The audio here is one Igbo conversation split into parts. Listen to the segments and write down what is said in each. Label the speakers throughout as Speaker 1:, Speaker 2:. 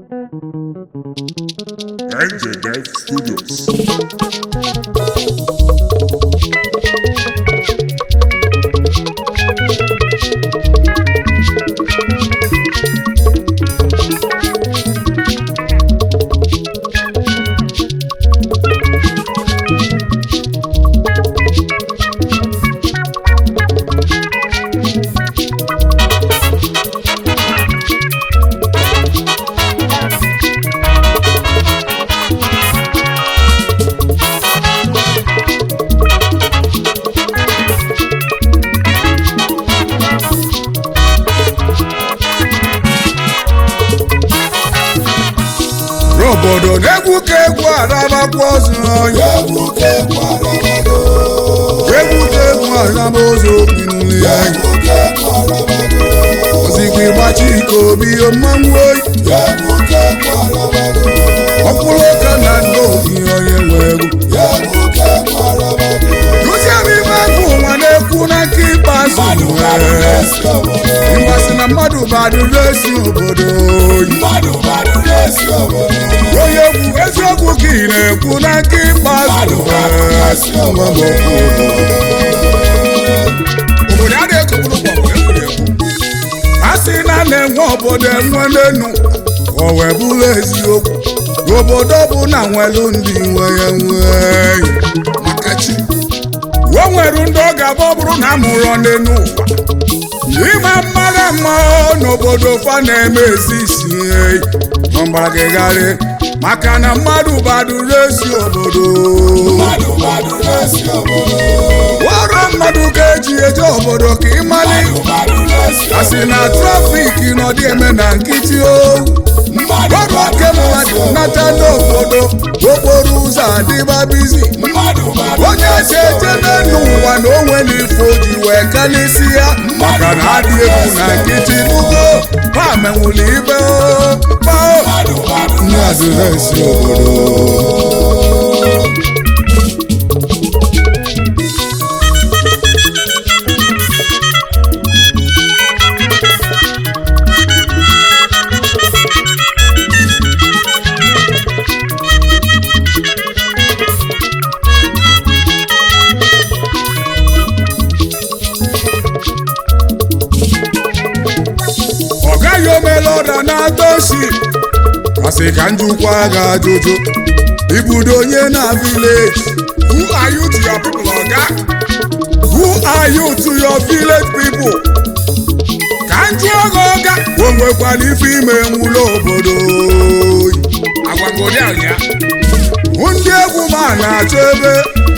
Speaker 1: NJ Dev Studios.
Speaker 2: n'obodo na-egwu ka egwu arabakwa ozu onye
Speaker 3: egwu ka egwu arabago
Speaker 2: egwu ka egwu araba ozu okpinuli ya
Speaker 3: egwu ka egwu arabago
Speaker 2: ozigbo ịgbachi ike obi mmanwụ oyi
Speaker 3: egwu ka egwu arabago
Speaker 2: ọkwụrụ ụka na ndị obi onye nwe egwu
Speaker 3: egwu ka egwu arabago
Speaker 2: Lucian ime egwu ụwa na-ekwu na nke ikpeazụ
Speaker 3: mmadụ mmadụ
Speaker 2: nwere
Speaker 3: na-esi obodo
Speaker 2: mgbasị na mmadụ badụrụ esi obodo oyi
Speaker 3: mmadụ mmadụ na-esi obodo
Speaker 2: onye egwu eziokwu ka ị na-ekwu na nke ikpeazụ nwere obodo a na-ekokpuru gbọgbọ egwuregwu a sị na a na-enwe obodo enwe n'enu o wee bụrụ eziokwu n'obodo bụ na nwelu ndị nwe ya nwe maka chi o nwere ndị ọ ga-abụ ọ bụrụ na a mụrụ n'enu ụwa ịma mmara mma n'obodo fa na-eme ezi isi eyi mgbagịgharị maka na mmadụ baduru ezi obodo
Speaker 3: mmadụ mmadụ na-esi obodo
Speaker 2: ọrụ mmadụ ka eji eje obodo ka ịmali
Speaker 3: mmadụ na-esi
Speaker 2: asị na trafiki nọdị eme na nkịtị o
Speaker 3: mmadụ
Speaker 2: ọrụ oke mmadụ nata n'obodo okporo ụzọ adịba bizi
Speaker 3: mmadụ mmadụ
Speaker 2: onye esi eje n'elu ụwa na o nwere ife o ji wee kalisi ya maka na adị egwu na nkịtị bugo ha menwuli ibe o pao
Speaker 3: mmadụ mmadụ
Speaker 2: ndị adịresi obodo ọ gaghị omela ọda na-atọ osi asị ka njikwa ga ajụjụ ibudo onye na village who are you to your people oga who are you to your village people ka njụọ gị ọga o nwekwara ife ime nwụlọ obodo agwagodi ya ndị egwu ma na-achọ ebe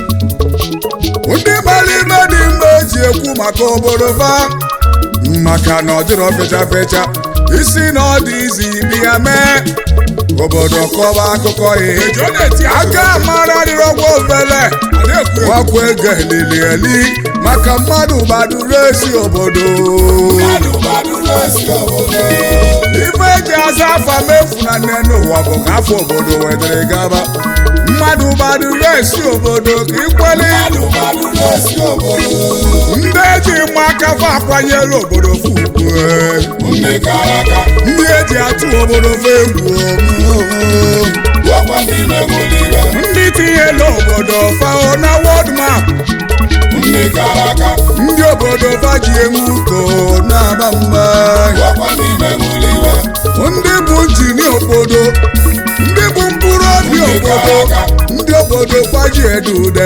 Speaker 2: ndị gbara ime dị mma eji ekwu maka obodo fa maka na ọ dịrọ fecha fecha isi na ọ dị izi bịa mee obodo kọba akụkọ ihe aka mara dịrọgwa ofele gwakwa ego elili eli maka mmadụ gbaduru esi obodo
Speaker 3: mmadụ mmadụ na-esi obodo
Speaker 2: ife eji aza afa mefu na nne n'ụwa bụ ka afọ obodo wedere gaba mmadụ gbaduru esi obodo ka ikweli
Speaker 3: mmadụ mmadụ na-esi obodo
Speaker 2: ndị eji mma aka fa akwanyere obodo fugbu
Speaker 3: ndị kara aka
Speaker 2: ndị eji atụ obodo fa egwu
Speaker 3: gwakwa ndị na-enwere iwe
Speaker 2: ndị tinyela obodo fa na wọd map
Speaker 3: ndị kara aka
Speaker 2: ndị obodo fa ji enwe uko na-aba mba
Speaker 3: gwakwa ndị na-enwere iwe
Speaker 2: ndị bụ njini obodo ndị bụ mkpụrụ obi obodo ndị obodo fa ji edude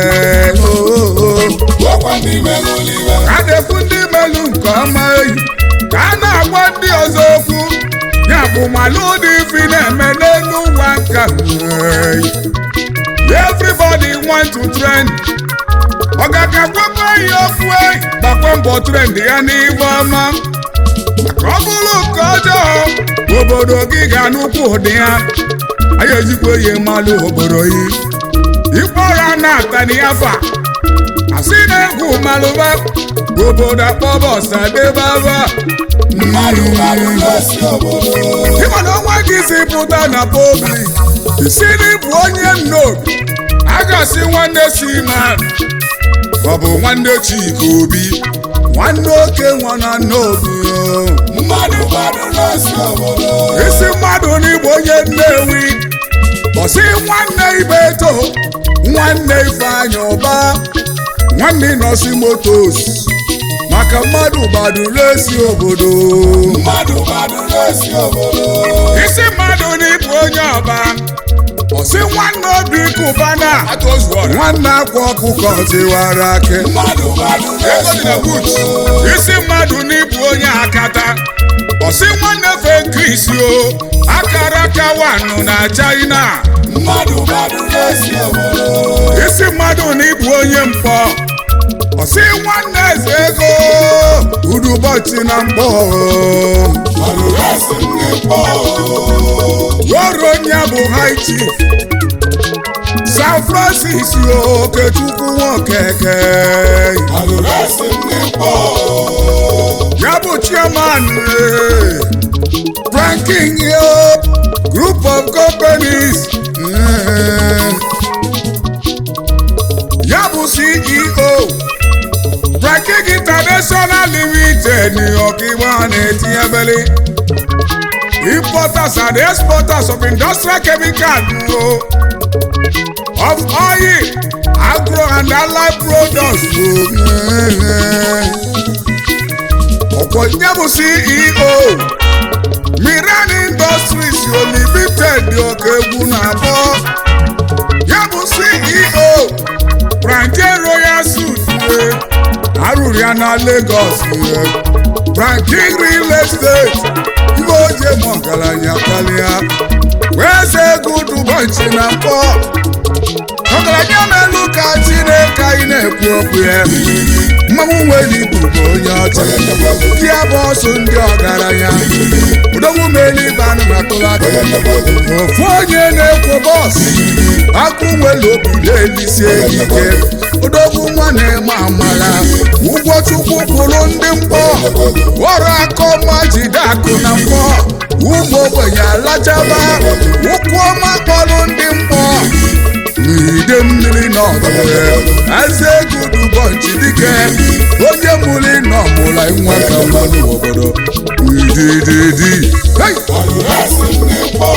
Speaker 3: gwakwa ndị na-enwere iwe
Speaker 2: a na-ekwu ndị melu nke ọma eyi ka a na-agwa ndị ọzọ okwu ya bụ malụ ụdị ifi na-eme n'elu ụwa nka eyi. everybody want to trend ọ ga-akakwakwa ihe okwu eyi gbakwa mbọ trend ya n'ife ọma maka ọ bụrụ nke ọjọọ obodo gị ga-anụkwu ụdị ya anyị ejikwa ihe malụ obodo yi ịkpọra na-atani afa asị na-egwu malụba obodo akpọba ọsadebaba
Speaker 3: mmadụ mmadụ na-esi obodo
Speaker 2: ịma na ọnwa gị si pụta na public isi n'ịbụ onye nnobi a ga-asị nwanne si ma ọ bụ nwanne chika obi nwanne oke nwa na nnobi
Speaker 3: mmadụ gbadụ n'osi obodo
Speaker 2: isi mmadụ n'igbo onye nnewi bọsị nwanne ibeto nwanne ifeanyị ụba nwanne nọsi motos maka mmadụ gbaduru esi obodo
Speaker 3: mmadụ gbadụ n'osi obodo
Speaker 2: isi mmadụ n'ịbụ onye ọba ọsị nwanne obi kụbana nwanne akwa ọkụkọ tiwara ake
Speaker 3: mmadụ gbadụ n'osi obodo
Speaker 2: isi mmadụ n'ịbụ onye akata ọsị nwanne fenkris o akara aka wanụ na china
Speaker 3: mmadụ gbadụ n'osi obodo
Speaker 2: isi mmadụ n'ịbụ onye mkpọ ọsị nwanne eze ego udubọchị na mkpọ
Speaker 3: gbadụ n'osi ndị mkpọ
Speaker 2: Roro onye bụ high chief San Francis Okechukwu Nwokeke
Speaker 3: gbadụ n'osi ndị mkpọ
Speaker 2: ya bụ chairman eh, Franking Hope Group of Companies eh, ya bụ CEO Franking International Limited New York Igbo na-etinyebeli importers and exporters of industrial chemicals o of oil agro and allied products o ọ̀pọ̀ ìjẹ́ bù ceo miran industries limited òkè egwu na-abọ́ ya bụ ceo branche royal suit arụrụ ya na lagos branche real estate ibe oje ma ọgaranya karịa wee ze ego dubọnchi na mkpọ ọgaranya na-elu ka chineke anyị na-ekwu okwu ya mmanwụ nwere ibu bụ onye ọcha ya bụ ọsụ ndị ọgaranya udogwu melibe anụ na tụlaka ofu onye na-ekwo bọs akụ nwere obi na-elisie ike odogwu nwa na-eme amara ụgwọ chukwu kwụrụ ndị mkpọ ọrụ akọma jide akụ na mkpọ ụmụ ogbenye alachaba ụkwụ ọma kpọrọ ndị mkpọ n'ide mmiri na ọdụre eze gudubọnchi dike onye mụrụ nọ mụla nwa ka mmadụ obodo idididi hey!
Speaker 3: gbadụ n'osi ndị mkpọ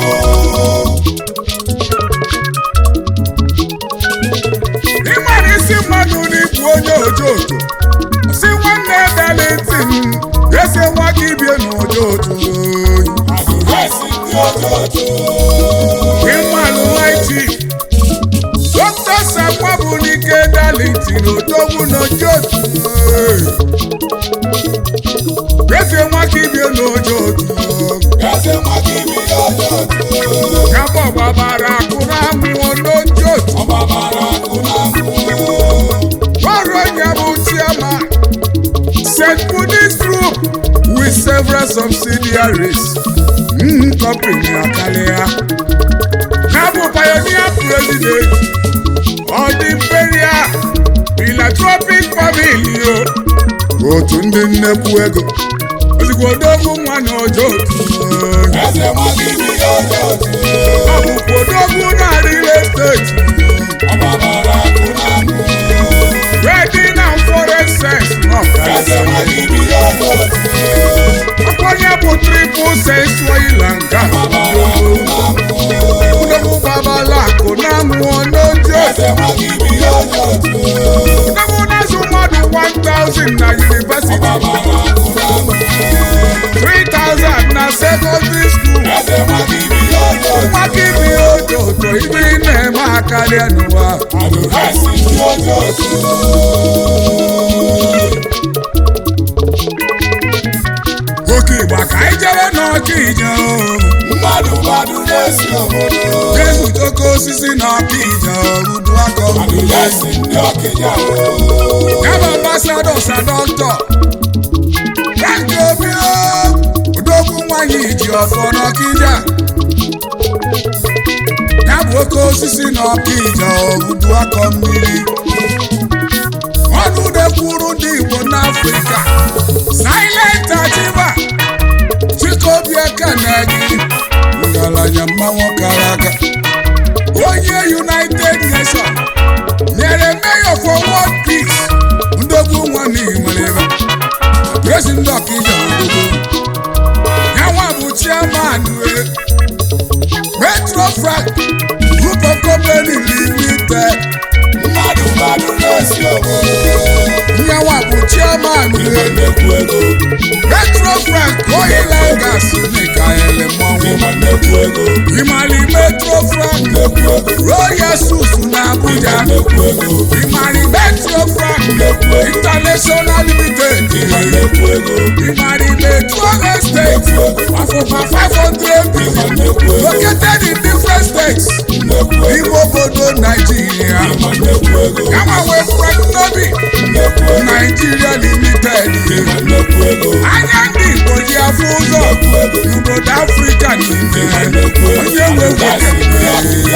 Speaker 2: ịmara isi mmadụ n'ikwu onye ojoto si nwanne dalitin ese nwa gị bie n'ojoto
Speaker 3: gbadụ n'osi ndị ojoto
Speaker 2: ịmalụ nwaiti dọkịta sakwa bụ n'ike dalitin odogwu n'ojoto ese nwa gị bie n'ojoto
Speaker 3: eze maka ibi ojoto
Speaker 2: Yabọ̀ gbàbàrà àkúrà mú olójóòtú.
Speaker 3: ọgbabara akụ na akụ
Speaker 2: Wọ́rọ̀ Yabu chairman. St. Buddhist group with several subsidiaries. Mm, company Akalea. Yabu pioneer president of the Imperial Philanthropic Family o. Otu ndị nnekwu ego. Ozugbo odogwu nwa na ojotu.
Speaker 3: eze maka ibi ojoto
Speaker 2: Ọ bụkwa odogwu na real estate.
Speaker 3: ọgbabara akụ na akụ
Speaker 2: Wedding and forest sense of
Speaker 3: eze maka ibi ojoto
Speaker 2: Akọ́nyé bụ triple sense oil and gas.
Speaker 3: ọgbabara akụ na akụ
Speaker 2: Udogwu babala akụ na-amụ n'ojo.
Speaker 3: eze maka ibi ojoto
Speaker 2: Udogwu na-azụ mmadụ 1000 na university,
Speaker 3: ọgbabara akụ na akụ
Speaker 2: 3000 na secondary school.
Speaker 3: eze maka ibi ojoto
Speaker 2: Nwaka ibi ojoto ibe ị na-eme akarịa n'ụwa.
Speaker 3: gbadụ n'osi ndị ojoto
Speaker 2: Oke Igba ka anyị jere n'ọka ije o.
Speaker 3: mmadụ gbadụ n'osi obodo
Speaker 2: Jesu toko osisi n'ọka ije o. Udu akọ
Speaker 3: gbadụ n'osi ndị ọkịja
Speaker 2: Yaba ambassador sa doctor. Frank Obi o. Odogwu nwanyị ji ọfọ n'ọkịja. Ya bụ oke osisi n'ọkịja ogudu akọ mmiri. Ọnụ dekwuru ndị Igbo n'Afrịka. Silent Achịba. Chikobi Ekenegi. Ngalanya mmanwụ kara aka. Onye United Nations nyere mayor for world peace ndogbu nwa n'ihi nwere ebe Metrofrac Group of Company Limited
Speaker 3: mmadụ mmadụ na-esi obodo
Speaker 2: nyanwa bụ chairman
Speaker 3: ịma nnekwu ego
Speaker 2: Metrofrac Oil and Gas Mikael Mmanwụ
Speaker 3: ịma nnekwu ego
Speaker 2: Imali Metrofrac
Speaker 3: nnekwu ego
Speaker 2: Royal Sus na Abuja
Speaker 3: nnekwu ego
Speaker 2: Imali Metrofrac
Speaker 3: nnekwu ego
Speaker 2: International Limited
Speaker 3: ịma nnekwu ego
Speaker 2: Imali Metro Estate of over 500
Speaker 3: ịma
Speaker 2: billion
Speaker 3: nnekwu ego
Speaker 2: located in different states
Speaker 3: nnekwu ego
Speaker 2: n'ime obodo Nigeria.
Speaker 3: ịma nnekwu ego
Speaker 2: Kama wee Frank Nobi
Speaker 3: nnekwu ego
Speaker 2: Nigeria Limited.
Speaker 3: ịma nnekwu ego
Speaker 2: Anya ndị Igbo ji afụ ụzọ
Speaker 3: nnekwu ego
Speaker 2: n'obodo Afrịka niile.
Speaker 3: ịma nnekwu ego
Speaker 2: Onye nwe
Speaker 3: gasị ndị ọkịja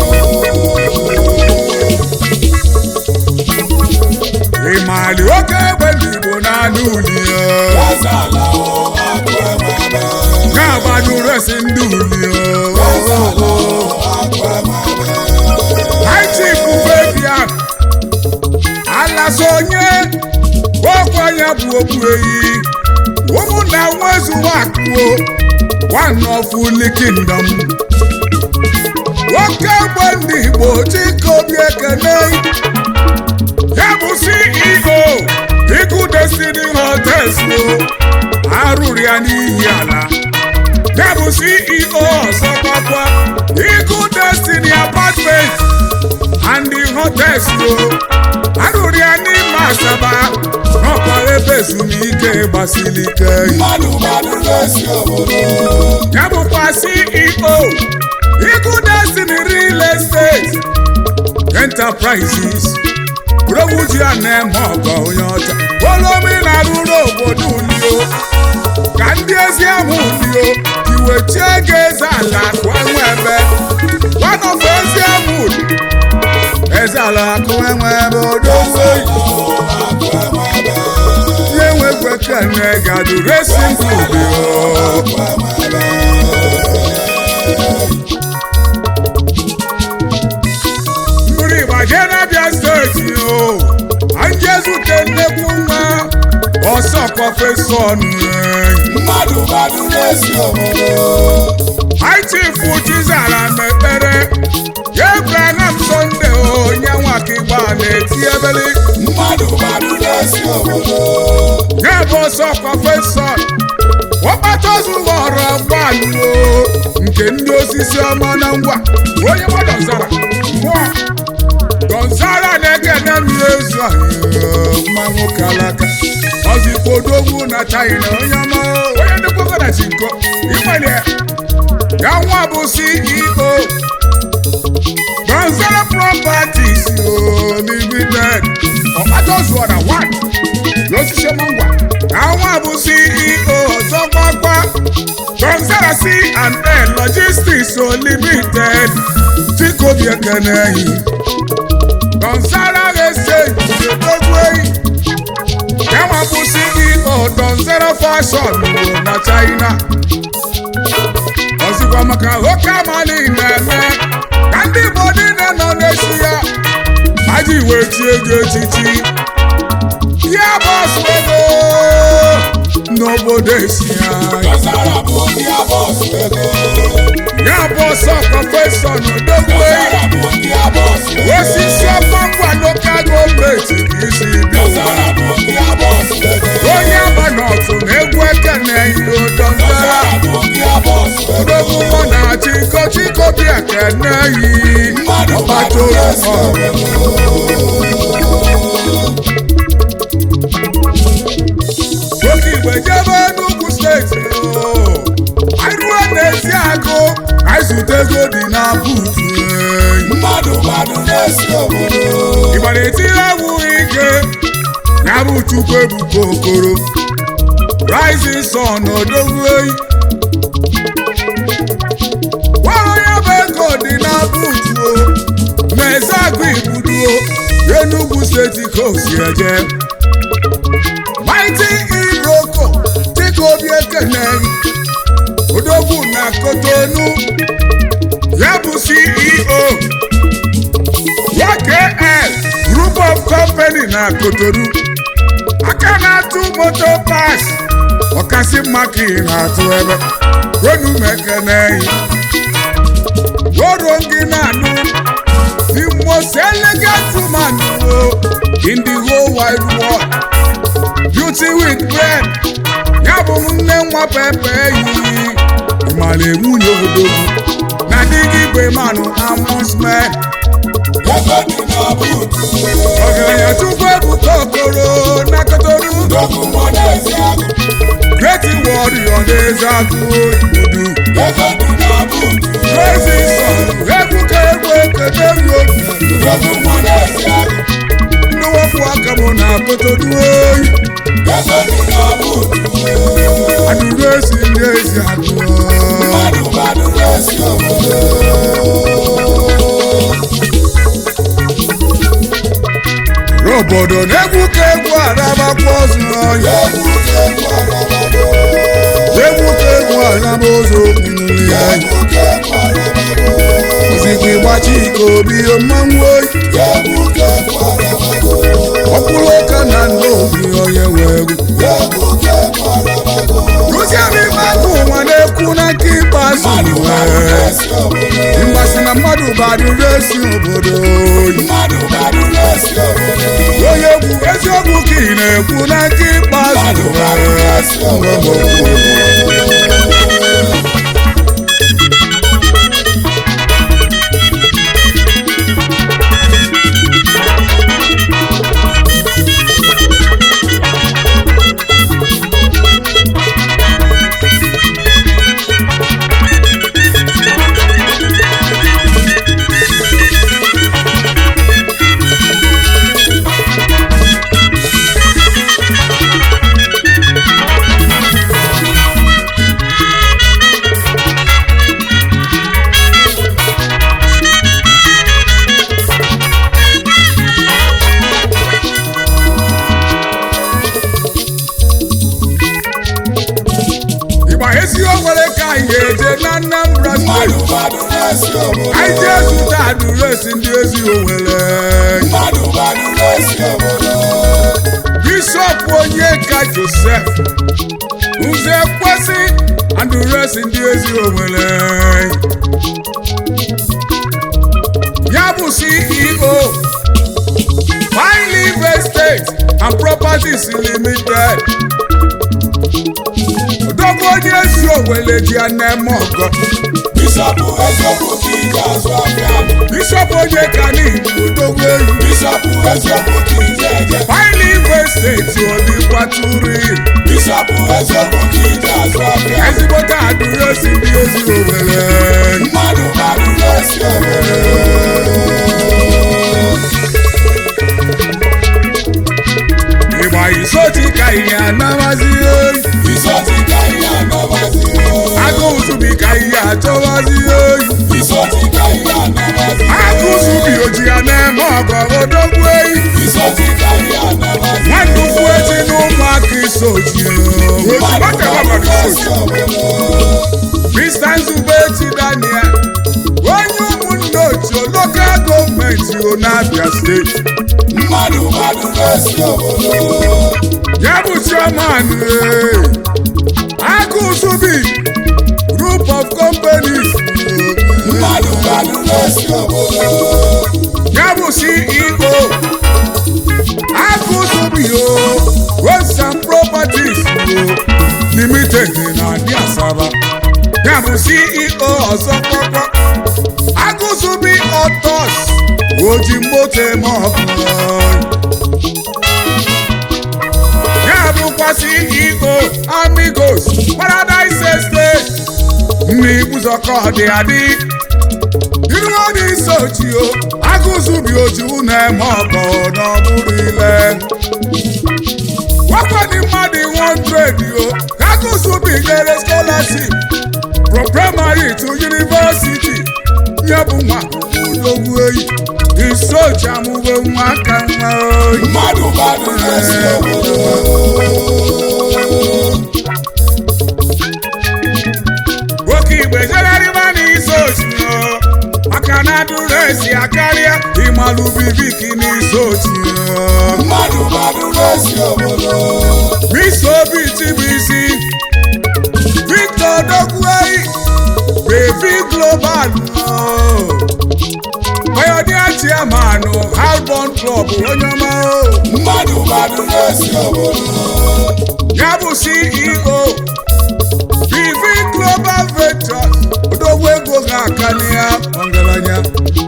Speaker 2: ịmali oke egbe ndị Igbo na-anụ uli ya.
Speaker 3: Gazala o akụ emebe
Speaker 2: Na-agbanyụ resi ndị uli ya.
Speaker 3: Gazala o akụ emebe
Speaker 2: Haiti bụ Fabian Alaso onye okwu anya bụ okpu eyi ụmụnna nwezu akụo one of Uli Kingdom nwoke egbe ndị Igbo Chike Obi Ekene ya bụ CEO Iku Destiny Hotels o arụrụ ya n'ihi ala ya bụ CEO ọzọ gbakwa Iku Destiny Apartment and the hotels o arụrụ ya n'ime Asaba n'ọkwa ebe ezumike gbasiri ike
Speaker 3: mmadụ mmadụ na-esi obodo
Speaker 2: ya bụkwa CEO Iku Destiny Real Estate Enterprises Provuji a na-eme ọgọ onye ọcha olomi na-arụrụ obodo ulio ka ndị ezi ahụ ulio iwechie ego eze ala akụ enwe ebe wanọfụ ezi ahụ eze ala akụ enwe ebe odowe
Speaker 3: o akụ emebe
Speaker 2: ihe nwekwe kene gadu racing food o
Speaker 3: akụ emebe
Speaker 2: mmiri ịgbaje n'abịa steeti o anyị ezute nnekwu nwa ọsọ prọfesọ
Speaker 3: mmadụ mmadụ na-esi obodo
Speaker 2: haitifu chizara mekpere Abraham Sunday onye nwaka igba na-eti ebeli
Speaker 3: mmadụ mmadụ na-esi obodo
Speaker 2: ya bụ ọsọ prọfesọ ọkpatazughọrọ gbaluo nke ndị osisi ọma na ngwa onye gbadọzara mmụọ dọzara na-ekene mmiri ezu ahụ mma nwoke alaka ọzipodogwu na china onye ọma onye ndịkwakọna chinko ịnwere ya nwa bụ ceo dọzara properties o limited ọkpatazuọra 1 n'osisi ọma ngwa àwọn àbùsí ìhò ọ̀sọ́pápá kọ́nsẹ́rà sí and air logistics unlimited tí kò bí ẹ̀kẹ́nẹ́ yìí kọ́nsẹ́rà ẹ̀ṣẹ̀ ìṣètòkú èyí àwọn àbùsí ìhò kọ́nsẹ́rà fashion wò na China ọ̀sìnkwa maka oke amali na-eme ka ndị Igbo niile nọ n'echi ya aji iwe tie ego echichi ya bọsụ ego n'obodo esi anyị
Speaker 3: Gazara bụ ndị abọsụ ego
Speaker 2: ya bụ ọsọ prọfesọ n'odogwe
Speaker 3: Gazara bụ ndị abọsụ ego
Speaker 2: osisi ọma ngwa lokal gọọmenti ka isi bịa
Speaker 3: Gazara bụ ndị abọsụ ego
Speaker 2: onye aba n'ọtụ na egwu ekene iro dọndara
Speaker 3: Gazara bụ ndị abọsụ ego
Speaker 2: odogwu mọ na chiko chiko bi ekene yi
Speaker 3: mmadụ
Speaker 2: ọkpata
Speaker 3: mmadụ na-esi
Speaker 2: oyi
Speaker 3: obodo
Speaker 2: oke igbe jebe n'ugwu steeti o anyị ruo n'ezi agụ anyị zute ego dị na buutu enyi
Speaker 3: mmadụ mmadụ na-esi obodo
Speaker 2: Igbo na-etiri egwu ike ya bụ Chukwu ebuka okoro rising sun odogwu eyi gwara ya bụ ego dị na buutu o na-eze agụ igbuduo Enugu steeti ka o si eje mighty iroko dịka obi ekene odogwu na Kotonu ya bụ CEO YKL Group of Company na Kotonu aka na-atụ moto pas ọkasị mma ka ị na-atụ ebe ronu m ekene in the whole wide world beauty with brain ya bụ m nne nwa pepe yi ịmara nwunye obodo na di gị bụ manụ amusement
Speaker 3: ego dị na buutu
Speaker 2: ọgaranya chukwu ebuka okoro na kotoru
Speaker 3: dokwu mọ n'ezi agụ
Speaker 2: great warrior na-eze agụ obodo
Speaker 3: ego dị na buutu
Speaker 2: crazy son ebuka egwu ekete ruo
Speaker 3: dokwu mọ n'ezi agụ
Speaker 2: ndị wepụ aka m na kotoru oyi
Speaker 3: ego dị na buutu
Speaker 2: adụrụ esi ndị ezi agụ
Speaker 3: mmadụ mmadụ na-esi obodo
Speaker 2: obodo na-egwu ka egwu arabakwa ọzọ ọya
Speaker 3: egwu ka egwu arabago
Speaker 2: egwu ka egwu araba ụzọ okpuru ya
Speaker 3: egwu ka egwu arabago
Speaker 2: ozigbo ịgbachi ike obi mmanwụ oyi
Speaker 3: egwu ka egwu arabago
Speaker 2: ọkpụrụ ụka na ndị obi onye wee egwu
Speaker 3: egwu ka egwu arabago
Speaker 2: rụziere ime aka ụwa na-ekwu na nke ikpeazụ
Speaker 3: mmadụ mmadụ
Speaker 2: wee
Speaker 3: na-esi obodo
Speaker 2: mgbasị na mmadụ badụrụ esi obodo oyi
Speaker 3: mmadụ mmadụ na-esi obodo
Speaker 2: onye egwu eziokwu ka ị na-ekwu na nke ikpeazụ
Speaker 3: mmadụ mmadụ
Speaker 2: wee
Speaker 3: na-esi obodo
Speaker 2: ịgba eziokwu nwere ka anyị ga-eje na Anambra
Speaker 3: mmadụ
Speaker 2: steeti
Speaker 3: mmadụ na-esi obodo
Speaker 2: anyị jee zụta adụresi ndị ezi owere
Speaker 3: mmadụ mmadụ na-esi obodo
Speaker 2: bishọp onyeka josef nze kwesị adụresi ndị ezi owere ya bụ ceo fine live estate and properties limited odogwu onye ezi owere ji ya na-eme ọgọ
Speaker 3: bishọpụ eziokwu ka ije azụ afịa
Speaker 2: bishọp onyeka n'igbo odogwu eyi
Speaker 3: bishọpụ eziokwu ka ije eje
Speaker 2: fine live estate odikwaturi
Speaker 3: bishọpụ eziokwu ka ije azụ afịa
Speaker 2: ezigbote adụresi ndị ezi owere
Speaker 3: mmadụ mmadụ na-esi obodo
Speaker 2: ịgba isoti ka ihe anamazi oyi
Speaker 3: isoti ka ihe anabazi
Speaker 2: agụ zubi ka ihe achọwazi oyi
Speaker 3: isoti ka ihe anabazi
Speaker 2: agụ zubi oji ya na-eme ọgọ odogwu eyi
Speaker 3: isoti ka ihe anabazi
Speaker 2: nwanne ukwu eti na ụmụaka isoji
Speaker 3: mmadụ mmadụ na-esi obodo
Speaker 2: Mr. Nzube eti Daniel onye ụmụnne otu lokal gọọmenti Onabia steeti
Speaker 3: mmadụ mmadụ na-esi obodo
Speaker 2: ya bụ chairman ee, agụ zubi group of companies
Speaker 3: mmadụ mmadụ na-esi obodo
Speaker 2: ya bụ ceo agụzubio roads and properties o, limited na adị asaba ya bụ ceo ọzọ kpọkpọ agụzubi otos oji moto eme ọkụ ya bụkwa ceo amigos paradise estate n'ibuzọkọ dị adị iru ọdị isochi o agụzubi oju na-eme ọkọ n'ọbụrụ ile wakwadi mmadụ 100 o agụzubi nyere scholarship from primary to university ya bụ nwa odogwu eyi isochi amụwe nwa aka nwa oyi
Speaker 3: mmadụ mmadụ na-esi obodo
Speaker 2: nwoke igbe jegharịba n'isochi o maka na adụresi akarịa ịmalụ bibiki n'isochi o
Speaker 3: mmadụ mmadụ na-esi obodo
Speaker 2: Mr. Obi Tibisi Victor Dogwei Baby Global oh. Pioneer chairman Albon Club onye ọma o
Speaker 3: mmadụ mmadụ na-esi obodo
Speaker 2: ya bụ CEO BV Global Ventures odogwu ego ga-aka ya ọgaranya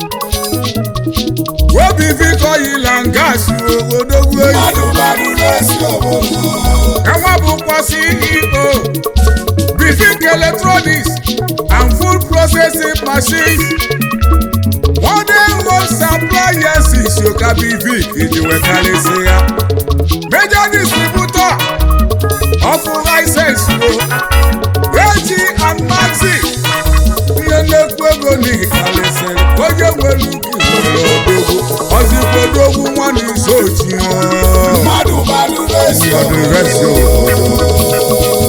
Speaker 2: OBV Oil and Gas odogwu eyi
Speaker 3: mmadụ mmadụ na-esi obodo
Speaker 2: Ẹ̀wọ̀n bùkọ́ CEO Bifik Electronics and Food Processing Machines. Wọ́n dé most appliances Yoka Bifik ìdíwẹ̀ kálẹ̀ sí ya. Major distributor of license wo. AG and Maxi. Ihe nnekwu ego ní ìkàlẹ̀ sẹ́lẹ̀. Onye nwere uki nwere odogwu. Ọzịkwadogwu nwa n'izu ochi hàn.
Speaker 3: mmadụ mmadụ na-esi
Speaker 2: Ọdún
Speaker 3: obodo
Speaker 2: rẹ̀ sí òkòtò.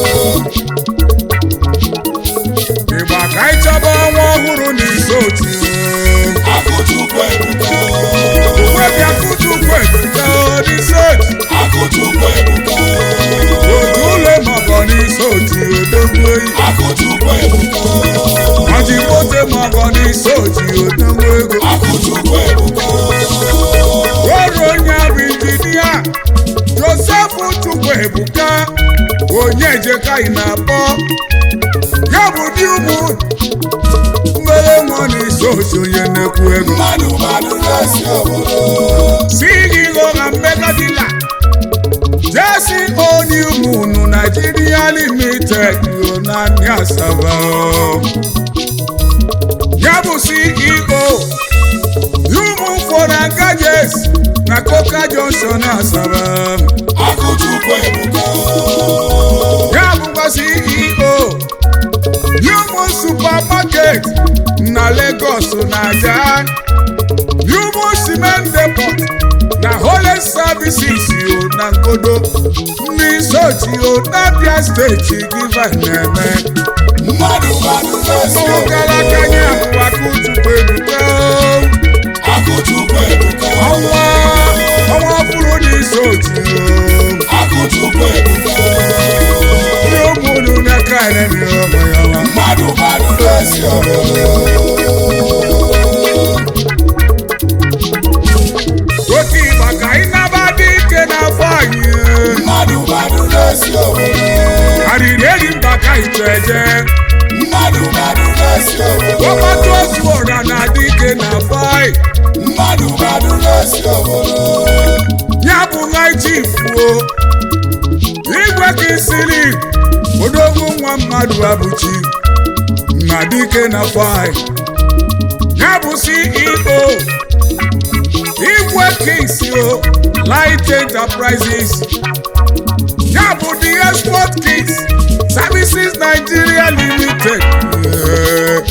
Speaker 2: Ìgbà ka ị chọba ọnwa ọhụrụ n'izu otu.
Speaker 3: akụchukwu ebuka
Speaker 2: Webi akụchukwu ebuka n'izu otu.
Speaker 3: akụchukwu ebuka
Speaker 2: Otu ụlọ mọgọ n'izu otu odogwu eyi.
Speaker 3: akụchukwu ebuka
Speaker 2: Ọjị mote mọgọ n'izu otu odogwu ego.
Speaker 3: akụchukwu ebuka
Speaker 2: Ọrụ onye bụ injinia Joseph Chukwu Ebuka onye ejeka ị na-akpọ ya bụ di ụmụ mmere nwa n'izu otu onye nnekwu ego.
Speaker 3: mmadụ mmadụ na-esi obodo
Speaker 2: CEO na Mega Dealer Jesse Oniumunu Nigeria Limited yo na ní Asaba o. Ya bụ CEO Yumu Foreign Gadgets na Coca Junction Asaba.
Speaker 3: akụchukwu ebuka
Speaker 2: Ya bụkwa CEO Yumu Supermarket na Lagos Naija. Yumu Cement Depot na Holy Services yo na Ngodo. Ndị Sochi yo n'Abia steeti Giva na-eme.
Speaker 3: mmadụ mmadụ na-esi
Speaker 2: Ụmụ
Speaker 3: obodo
Speaker 2: gara aka nye abụwa Akụchukwu Ebuka.
Speaker 3: akụchukwu ebuka
Speaker 2: Ọnwa ọnwa ọfụrụ n'isi otu yo.
Speaker 3: akụchukwu ebuka
Speaker 2: Ndị ụmụnụ n'aka enemi ọmụ ya nwa.
Speaker 3: mmadụ mmadụ na-esi obodo
Speaker 2: Oke ịgba ka anyị naba dị ike n'afọ anyị.
Speaker 3: mmadụ mmadụ na-esi obodo
Speaker 2: Arịrị eri mba ka anyị chọ eje.
Speaker 3: mmadụ mmadụ na-esi obodo
Speaker 2: Ọgbata ozu ọra na-adị ike n'afọ anyị.
Speaker 3: mmadụ mmadụ na-esi obodo
Speaker 2: Ya bụ naijifuo. Igwe ka isiri. Odogwu nwa mmadụ abụchi. Na dike n'afọ anyị. Ya bụ CEO. Igwe Kings yo. Light Enterprises. Ya bụ the Export Kings. Services Nigeria Limited. Yeah.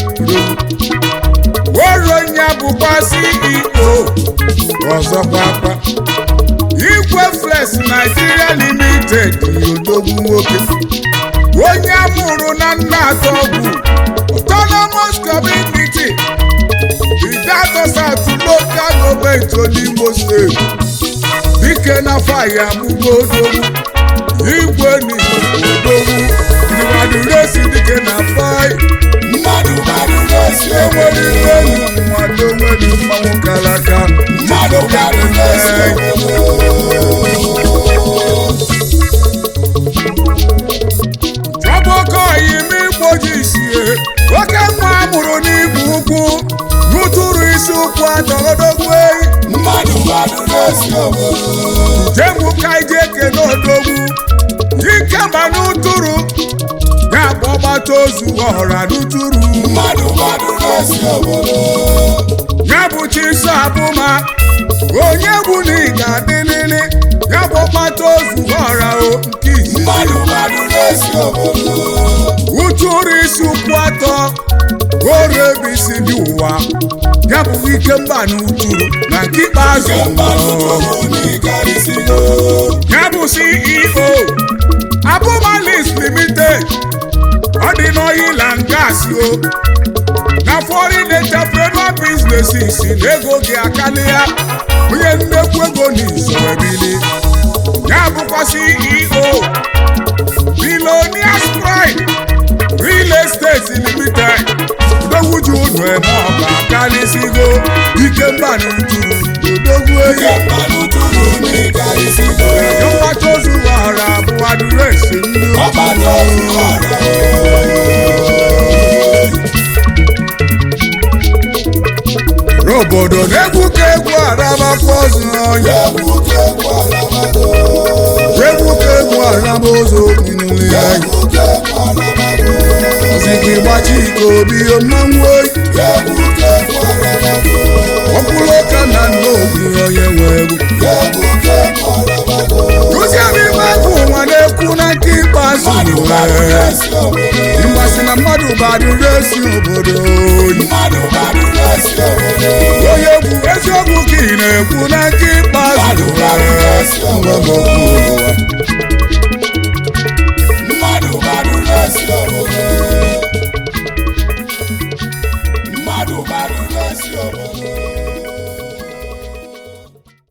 Speaker 2: Woro ya bụkwa CEO. Ọzọkwa akpa. Igwe Flex Nigeria Limited odogwu nwoke onye amụrụ na nna atọ bụ Autonomous Community Idato South Local Government Olimo State dike na faya amụgo odogwu igwe n'odogwu ndịwaduresi dike na fai
Speaker 3: mmadụ mmadụ na-esi
Speaker 2: enwere
Speaker 3: obodo
Speaker 2: ihe enyi mmadụ onwere mmanwụ kara aka
Speaker 3: mmadụ mmadụ na-esi obodo
Speaker 2: Chọbụkọ ime igboji sie oke nwa amụrụ n'ibu ukwu n'ụtụrụ isi ụkwụ atọgodogwu eyi
Speaker 3: mmadụ mmadụ na-esi obodo
Speaker 2: jemu ka ije ekene odogwu ike ma n'ụtụrụ ya bụ ọgbata ozu ọhụra n'ụtụrụ
Speaker 3: mmadụ mmadụ na-esi obodo
Speaker 2: ya bụ chiso abụma onye bụ na ị ga-adịlịlị ya bụ ọgbata ozu ọhụra o nke isi
Speaker 3: mmadụ mmadụ na-esi obodo
Speaker 2: ụtụrụ isi ụkwụ atọ oru ebe isi dị ụwa ya bụ ike mba na ụtụrụ na nke ikpeazụ
Speaker 3: mmadụ tọrọ n'ikarịsịgo
Speaker 2: ya bụ ceo abụmalis limited ọ dị n'oil and gas o na foreign entrepreneur businesses na ego gị akali ya onye nnekwu ego n'izoro ebili ya bụkwa ceo billionaires pride real estate limited odogwu ji ụnụ eme ọka karịsịgo ike mbanụ juru odogwu eyi
Speaker 3: Ike mmanụ tụrụ n'ịga isigo.
Speaker 2: nwacha ozu wara bụ adụresi ndị
Speaker 3: Ọgbata ozu ọra.
Speaker 2: obodo na-egwu ka egwu arabakwa ọzọ ọnya
Speaker 3: Egwu ka egwu alamago.
Speaker 2: egwu ka egwu araba ụzọ okpinule ya
Speaker 3: Egwu ka egwu alamago.
Speaker 2: ozigi gbachi ike obi mmanwụ oyi
Speaker 3: Egwu ka egwu alamago.
Speaker 2: ọkwụrụ ụka na nna obi onye nwe egwu
Speaker 3: Egwu ka egwu alamago.
Speaker 2: Kụzie m ime agụ ụwa na-ekwu na nke ikpeazụ
Speaker 3: Mmadụ gbara
Speaker 2: n'ụwa.
Speaker 3: esi obodo.
Speaker 2: mgbasị na mmadụ badụrụ esi obodo oyi
Speaker 3: Mmadụ gbara esi obodo.
Speaker 2: onye egwu eziokwu ka ị na-ekwu na nke ikpeazụ n'ụwa. Ngwa m okwu ụwa.
Speaker 3: Mmadụ gbara esi obodo. Mmadụ gbara esi obodo.